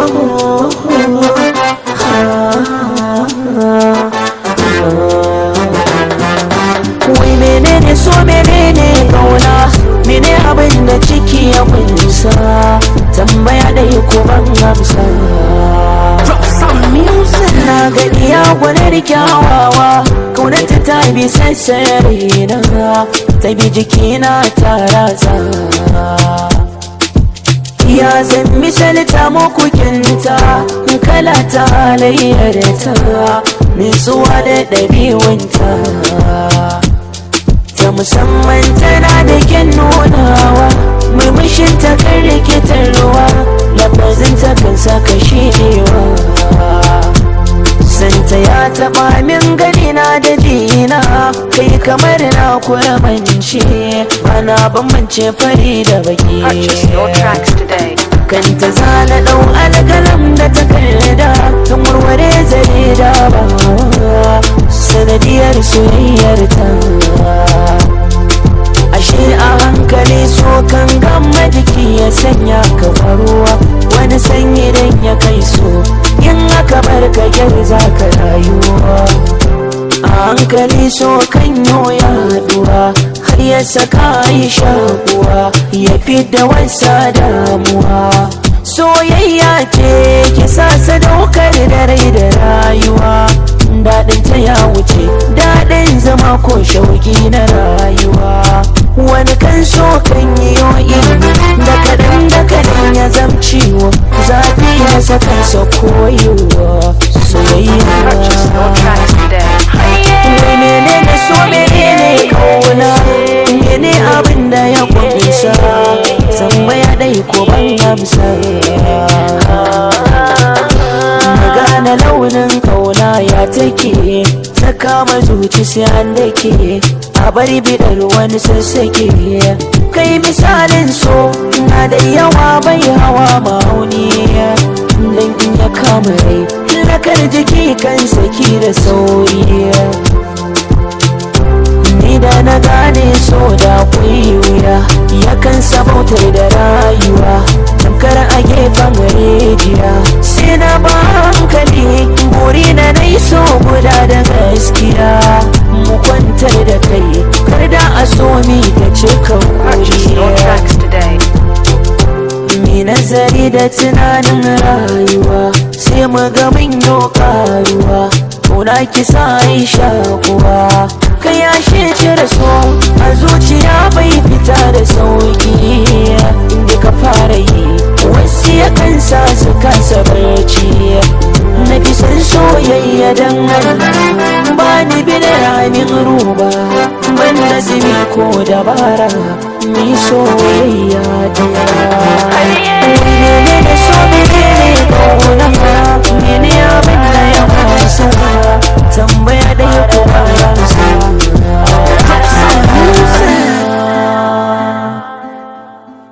wai menene so menene kauna mene abin da ciki ya kunsa tambaya da ko ban amsa na ga iya gwanar kyawawa kaunarta ta bi sassare na ta bi jikina ta ratsa ya zan misalta muku kinta kala ta halayyar ta nutsuwa da ɗabi'unta ta musamman tana da kyan nunawa murmushin ta kan rikitarwa lafazin ta kan saka shirewa santa ya taɓa min gani na da dina kai kamar na kuramance ana bambance fari da baki Purchase your tracks today. kanta zana ɗau alƙalam da takarda tun warware zare da ba sanadiyar soyayyar ta ashe a hankali so kan gama jiki ya sanya ka faruwa wani sanyi dan ya kai so in aka bar ka yar za ka rayuwa a hankali so kan ya haduwa har ya saka yi shakuwa ya fi da wasa damuwa soyayya ce ki sa sadaukar da rai da rayuwa daɗin ta ya wuce daɗin zama ko shauki na rayuwa wani kan so kan yi ilimi da kaɗan da kaɗan ya zamciwo zafi ya saka sa koyewa Purchase your soyayya tracks today. Wai menene so menene kauna mene abin da ya kunsa tambaya dai ko ban amsa magana launin kauna ya take ta kama zuci sai an dake a bari bidar wani sassake kai misalin so na da yawa bai hawa ma'auni dan in ya kama rai lakar jiki kan saki da sauri ni da na gane so da kuyi wuya yakan sabautar da rayuwa tamkar a gefen rijiya sai na ba hankali buri na nai so guda da gaskiya mu kwantar da kai kar da a so mi ta cika Purchase your kuriya tracks today. Mi nazari da tunanin rayuwa sai mu ga mun yi karuwa Kuna kisa aisha kuwa ka yashe cire so a zuciya bai fita da sauki inda ka fara yi wasu ya kansa su kasa barci na fi san soyayya dan Allah ba ni bi da ramin ruba ban nazimi ko dabara mi soyayya